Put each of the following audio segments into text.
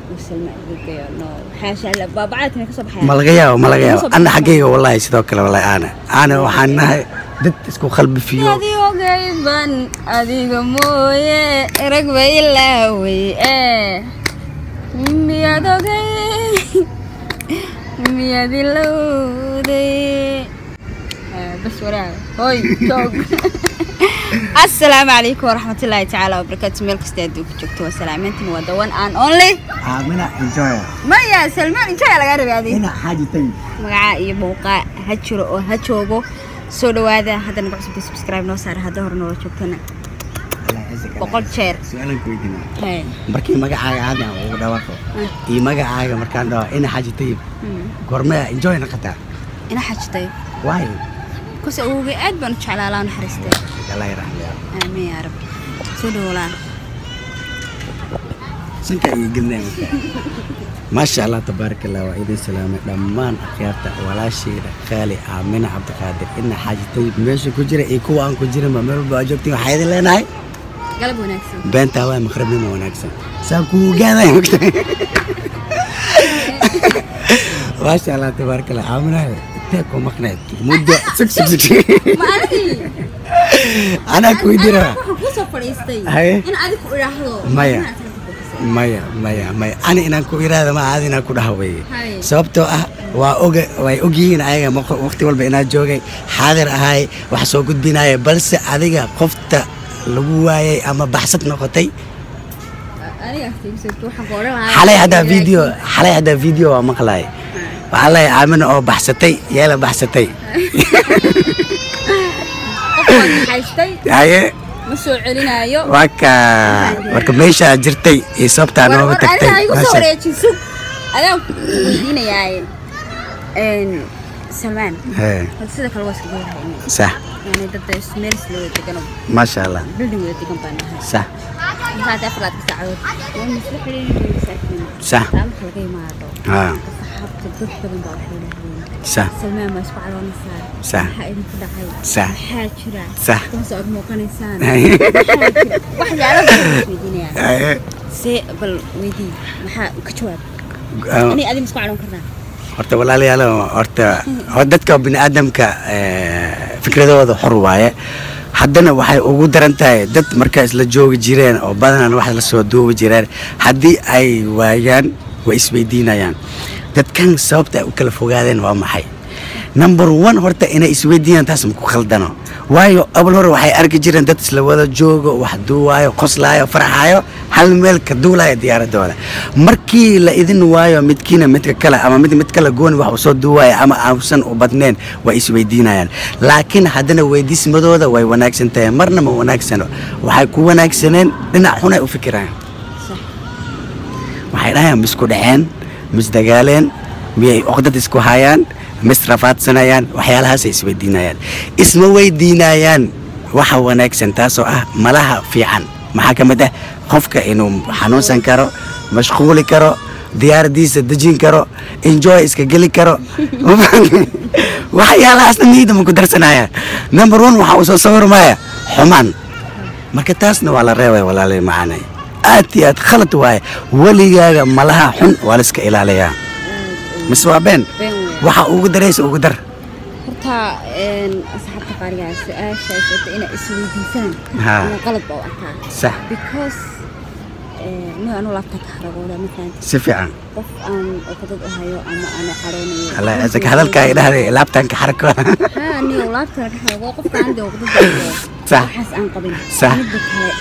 وسلمى قلقيو نو حاشا لا بابعاتنا كسب حياتي ma laga yaabo ma laga yaabo ana xaggayga wallaahi sidoo kale wallaahi aana aana waxaan nahay dad isku qalbi fiyo adigo gayban adiga mooye rag ba ilaaway ee miyaad ogay miyaad ilowday آه، بس وراها هوي توب السلام عليكم ورحمة الله تعالى وبركاته ميل كستا دوك جوجتو وسلامتين ودوان ان اونلي aamina enjoy ما يا سلمان انت يا لغا ربي ina xaaji tayi magacaa iyo muuqaa ha jiro oo ha joogo soo dhawaada haddana nagu cusubta subscribe noo saara hadda hore noola joogtana boqol jeer su-aalan ku weydiina Hey. markii magacaaga caadi aan ugu dhawaaqo Ah. iyo magacaaga markaan dhaho ina xaaji tayib Hmm. goormaya enjoy naqataa ina xajitay waayo kus awowgay aad baan u jeclaa laa naxariistay allah yaraxmaya aamiin yaa rab soo dhawoolaan sanka iyo gelnaa maasha allah tabaaraka allah waa idin salaamay dhammaan akhyaarta walaashayda qaali aamina cabdiqaadir ina xaaji tayib meesha ku jira iyo kuwa aan ku jirinba meel walba aa joogtiin waxaa idin leenahay galab wanaagsan beentaa waa maqrabnimo wanaagsan saa kuu gaadaya mogtahay maasha allah tabaaraka allah aaminahay intee ku maqnayd muddo sug sug sug ma adigii anaa ku weydiina waxaan kusoo fadhiistay Haye. in adig ku idhaahdo Maya. inaad tala ku bixisay. maya maya maya ani inaan ku iraada ma aad inaan ku dhaha weye Haye. sababtoo ah waa oga way ogyihiin ayaga maq- waqti walba inaad joogay xaadir ahay wax soo gudbinaya balse adiga qofta lagu waayay ama baxsad noqotay aniga aftigiisa waxaan ku odhan lahaa xalay haddaa video xalay haddaa video waa maqlaay waxaa leeyahay aamina oo baxsatay yeela baxsatay qofkaan haystay haye ma soo celinaayo waa ka marka meeshaa jirtay iyo sababtaa war nooga war tagtay aniga igu soo Maasha- wareejiso adaan ku weydiinayaa een salmaan Hee, horta sida kale waa iska leeyahay sax yani dad meel isla wada degano maasha allah building wada degan baan nahay sax markaad afraad ka saacadood waa misla xiriiriyay saakin sax taa marka laga imaado haa saxaabta dad badan baa waxay dhahdeen sax salmaan baa isku caloonaysaa Sax. maxaa idinku dhacay Sax. maxaa jira Sax. kuma soo ag muuqanaysaan Haye. maxaa jira waxyaalo badan baa isweydiinayaan Haye. see bal weydii maxaa ka jawaab Ah, inay adin isku caloon karnaa horta walaalayaal horta hor dadka biniaadamka fikradooda xor waaye haddana waxay ugu daran tahay dad markaa isla joogi jireen oo badanaan wax la soo duubi jireen haddii ay waayaan way isweydiinayaan dadkan sababta ay u kala fogaadeen waa maxay number one horta inay isweydiiyaan taas maku khaldano waayo abal hore waxay arki jireen dad isla wada joogo wax duuwaayo qoslaayo farxaayo hal meel ka duulaayo diyaaradooda markii la idin waayo midkiina midka kale ama mid mid kale gooni wax uu soo duuwaaya ama ausan u badneen way isweydiinayaan laakiin haddana weydiismadooda way wanaagsan tahay marna ma wanaagsano waxay ku wanaagsaneen dhinac xunay u fikiraan waxay dhahayaan misku dhaceen misdagaaleen miyay oqdad isku hayaan misrafaadsanayaan waxyaalahaasay isweydiinayaan isma weydiinayaan waxa wanaagsan taasoo ah malaha fiican maxaa ka mid ah qofka inuu xanuunsan karo mashquuli karo diyaaradiisa dejin karo enjoy iska geli karo waxyaalahaasna niyadda ma ku darsanaya number one waxa uu soo sawirmaya xumaan marka taasna waa la reebay walaalay macaanay aad iyo aad khalad waaye weligaaga malaha xun waa la iska ilaaliyaa mise waa been been weyn waxa ugu daraysa ugu dar horta een asxaabta qaarigaa su-aasha ay sheegtay inay isweydiisaan Haa. inuu qalad baa u arkaa sax because nin anu laabta ka haragooda mafahanta si fiican qof aan okadad u hayo ama aanu xaroonayo alla isaka hadalka ay dhahday laabtanka xarako haa niyo laabta ka haragoo qofka aan dee okadad hayo Sax. waxaas aan qabin Sax. midda kale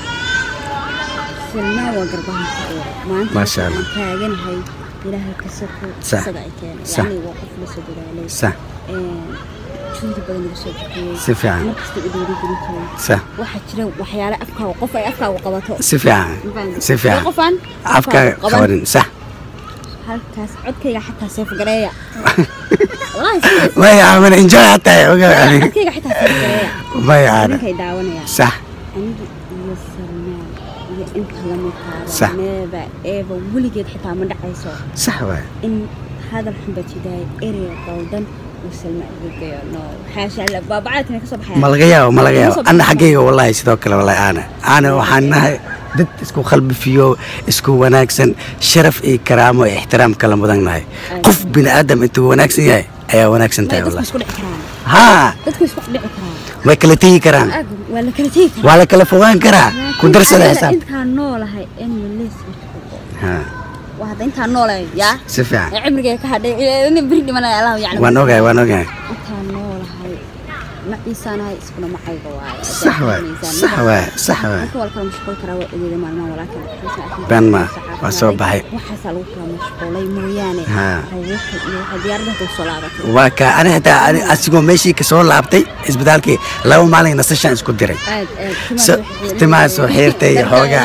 silmaan waa garbahan ka eero maanta Masha Allah. waxaan taaganahay ilaahay ka soko Sax. isaga ay keenay Sax. yacni waa qof la soo dadaalay sax juhdi badan lagu soo bixiyey Si fiican. markasta u dhiirigelin jiray sax waxaa jira waxyaale afkaaga qof ay afkaaga qabato si fiican si fiican qofaan afkaaga qabanin sax halkaas codkayga xataa seef gareeya wallaahi sidaas maya aamana enjoy hataa oga codkayga xataa seef gareeya maya aana ninkay daawanaya sax aniga iyo salmaan iyo inta lamidkaada Sax. neeba eeba weligeed xitaa ma dhacayso sax waay in hadal xun baa jidaay erey qaldan wasalma geeyo no xaasha la baabacaadkina ka soo baxaya ma laga yaabo ma laga yaabo ana xaggayga wallahi sidoo kale wallahi aana aana waxaan nahay dad isku qalbifiyo isku wanaagsan sharaf iyo karaamo iyo ixtiraam kala mudan nahay qof bini aadam intuu wanaagsan yahay ayaa wanaagsan tahay dadku wallahi isku dhici karaan haa dadku isku dhici karaan way kala tegi karaan Aag, waa la kala tegi karaa waa la kala fogaan karaa ku darsada Aniga xisaab intaan noolahay in malees haa waa hadda intaan noolahay yaa si fiican ee cimrigay ka hadhay ina beri dhimanaya allah yaclam waan ogahay waan ogahay intaan noolahay maciisaanahay iskuna macayga waaye sax waay sax waay sax waay marka waa la kala mashquul karaa waa ogeeda maalmaha walaakin Been ma, waa soo baxay. waxaasaa lagu kala mashquulay mooyaane Haa. haweenka iyo waxay diyaaradda hadda usoo laabatay waa ka ani xitaa ani asigoo meeshii ka soo laabtay isbitaalkii laba maalin nasashaan isku diray aad aad So- timaha soo xiirtay iyo xoogaa.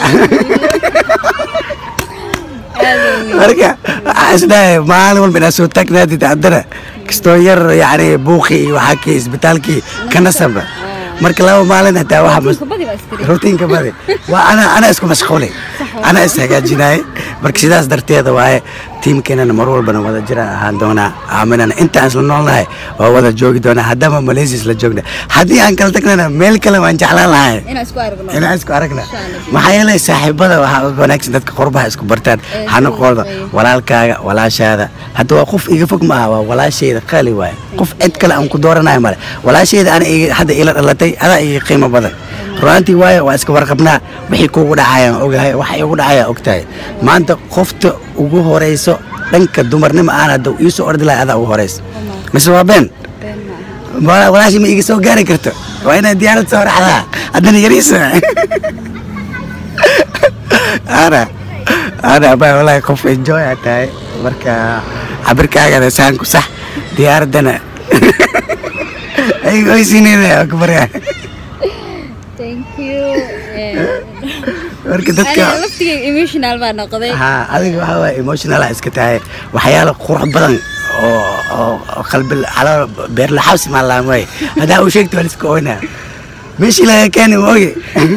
marka waxaa isdhahay maalin walba inaad soo taagnaadid haddana kastoo yar yani buuqii iyo waxaa kii isbitaalkii ka nasaba marka laba maalin hataa waxa mas- badi baa istiri rutiinka badi waa ana ana isku mashquulay ana is hagaajinaaye marka sidaas darteeda waaye tiimkeenana mar walbana wada jiraan ahaan doonaa aaminana intaan isla noolnahay waa wada joogi doonaa haddama malaysia isla joogna haddii aan kala tagnana meel kale waan jeclaan lahay inaan isku aragno inaan isku aragna Insha Allah. maxaa yeelay saaxiibada waxaa uga wanaagsan dadka qurbaha isku bartaan Ee, xanaqooda ee. walaalkaaga walaashaada hadda waa qof iga fog maaha waa walaashayda qaali waaye qof cid kale aan ku dooranayo male walaashayda ana iga- hadda ila dhalatay adaa iga qiimo badan runaantii waaye waa iska warqabnaa wixii kuugu dhacayaan ogahay waxa igu dhacaya ogtahay maanta qofta ugu horeyso dhanka dumarnimo aan hadda iisoo ordi lahay adaa ugu horeyso mise waa been been ma aha Wala- walaashii ma iga soo gaari karto waa inaad diyaarad soo raxdaa haddana yariisa ana ana ba walahi qof enjoy aa tahay marka cabirkaagana saanku sax diyaaraddana oysinina ku baryaa thank you marka dadka aniga laftigay emotional baa noqday haa adiga waxa waye emotionala iska tahay waxyaalo qurux badan oo oo oo qalbi calo beerla xabsi maalaamay haddaa uu sheegto waa liska oynaa meeshii laga keeni mooge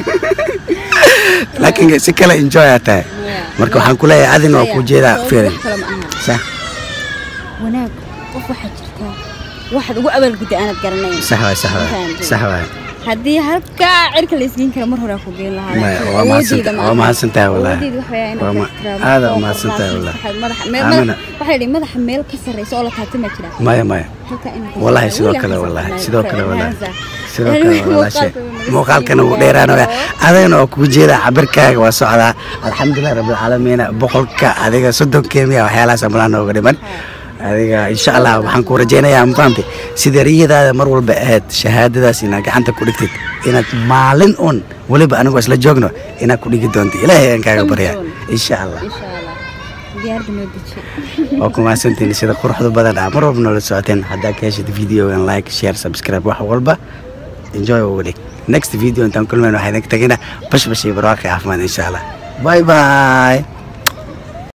laakiin si kale enjoy aa tahay marka waxaan ku leeyahay adina waa ku jeedaa fiirin wax kale ma aha sax wanaag qof waxaa jirta waxaad ugu abaalgudda aanad garanayn sax waay sax waay Fahamtay. sax waay haddii halkaa cirka la isgeyn kara mar hore ku geen lahaa Maya, laakiin waa awoodeyda mahadsantahay- ma waa aha. mahadsantahay wallahi. Awoodeyda waxa weeye Waa inaad ma- ixtiraamto, aad aa oo mahadsantahay qofkaas wallahi. waxaad madaxa- meel- Aamina. madax- waxaa yidhi madaxa meel ka sarreysa oo la taabtay ma jira maya maya halkaa inaad ka wallahi sarreysa. sidoo Weligaa kale ka wallahi sarreysa. sidoo kale wallahi Hansa. sidoo kale walaashe Muuqaalka muuqaalkana wuu dheeraanaya adagana waa kugu jeedaa cabirkaaga waa socdaa alxamdulilah rabbilcaalamiina boqolka adiga soddonkeemiya waxyaalahaas amalaan nooga dhiman adiga insha allah waxaan ku rajaynayaa mafahamte sida riyadaada mar walba ahayd shahaadadaas inaad gacanta ku dhigtid inaad maalin un weliba anigoo isla joogno inaad ku dhigi doonto ilaahay aan kaaga baryaa insha allah insha allah diyaaradda noo deji waa ku mahadsantiin sida quruxda badan ah mar walba noola socoteen haddaa ka heshid videogan like share subscribe wax walba enjoy uga dhig next video intaan kulmayno waxaa idinka tegina bash bash iyo barwaaqi caafimaad insha allah bye bye